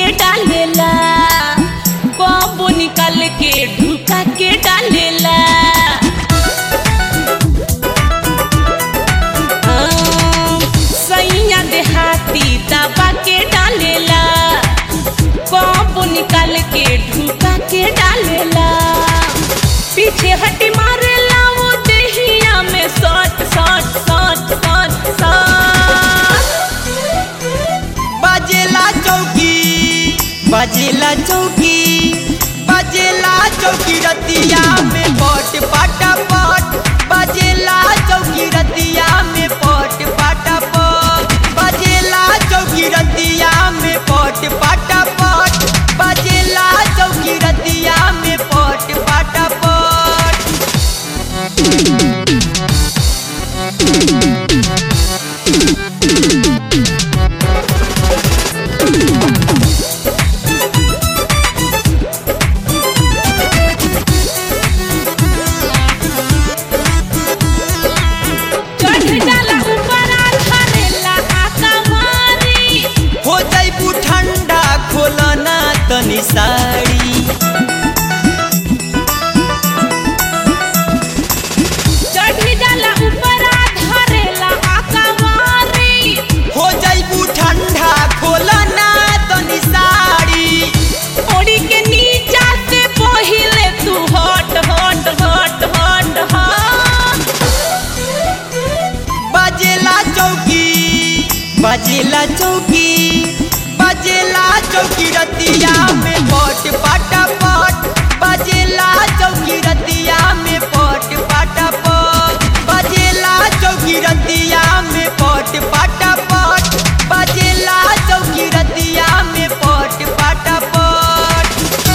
के डालेला कबो निकाल के ढुका के डालेला हाँ, सैया देहाती दबा के डालेला कबो निकाल के ढुका के डालेला पीछे हटी मारेला वो देहिया में सट सट सट सट सट बाजेला चौकी बाजेला चौकी बाजेला चौकी रतिया में पट पाटा पट बाजेला चौकी रतिया में पट पाटा पट बाजेला चौकी रतिया में पट पाटा पट बाजेला चौकी रतिया में पट पाटा पट चढ़ जाला ऊपर धरेला आका मारी हो जाइबू ठंडा खोलना तनी साड़ी चढ़ जाला ऊपर धरेला आका मारी हो जाइबू ठंडा खोलना तनी साड़ी ओड़ी के नीचा से पहिले तू हट हट हट हट हट बाजेला चौकी बाजेला चौकी बाजेला चौकी रतिया में पट पाटा पट बाजेला चौकी रतिया में पट पाटा पट बाजेला चौकी रतिया में पट पाटा पट बाजेला चौकी रतिया में पट पाटा पट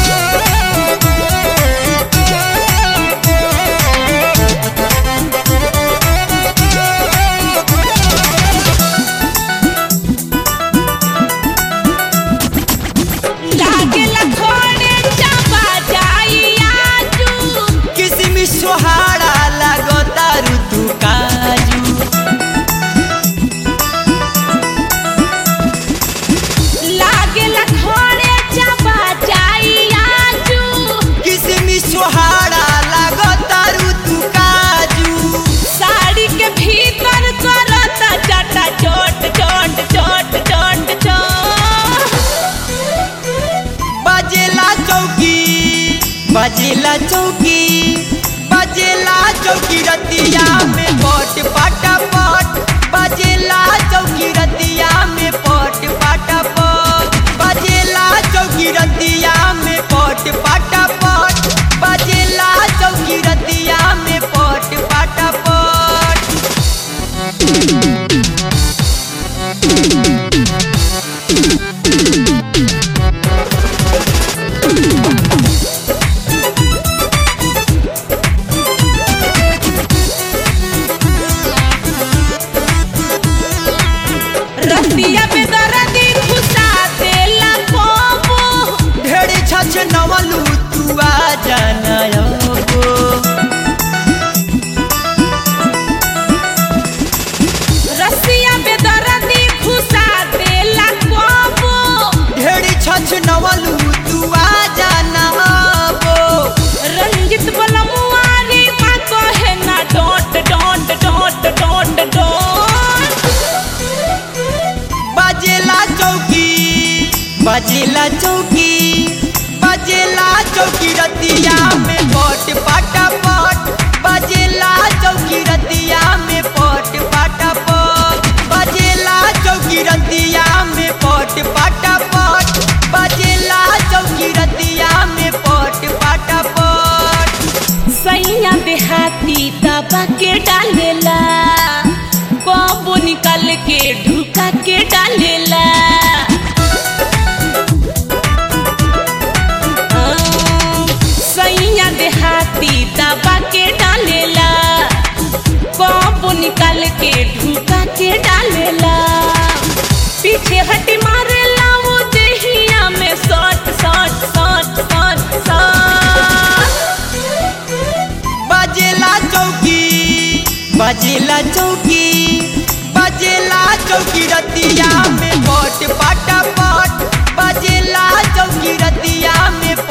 लागेला खोड़े चबा जाई आजू किसमी सोहारा लागता ऋतु काजू लागेला खोड़े चबा जाई आजू किसमी सोहारा लागता ऋतु काजू साड़ी के भीतर करता चटा चोट चोट चोट चोट चोट बाजेला चौकी बाजेला चौकी बाजेला चौकी रतिया में पट पाटा पट बाजेला चौकी रतिया में पट पाटा पट बाजेला चौकी रतिया में पट पाटा पट बाजेला चौकी रतिया में पट पाटा पट रतिया पे दर्दी घुसा देला कोबो ढेर छछ नवलू तू आ जाना अबो। रसिया पे दर्दी घुसा देला कोबो ढेर छछ नवलू तू आ जाना अबो। रंजित बलमुआरी माँ कहे ना don't don't don't don't don't बाजेला चौकी बाजेला चौकी बाजेला चौकी रतिया में पट पाटा पट बाजेला चौकी रतिया में पट पाटा पट बाजेला चौकी रतिया में पट पाटा पट बाजेला चौकी रतिया में पट पाटा पट सैया देहाती दबा के डालेला कबो निकाल के ढुका के डालेला हाँ, सैया देहाती दबा के डालेला कबो निकाल के ढुका के डालेला पीछे हटी मारेला वो देहिया में सट सट सट सट सट बाजेला चौकी बाजेला चौकी बाजेला चौकी रतिया में पट पाटा पट बजेला चौकी रतिया में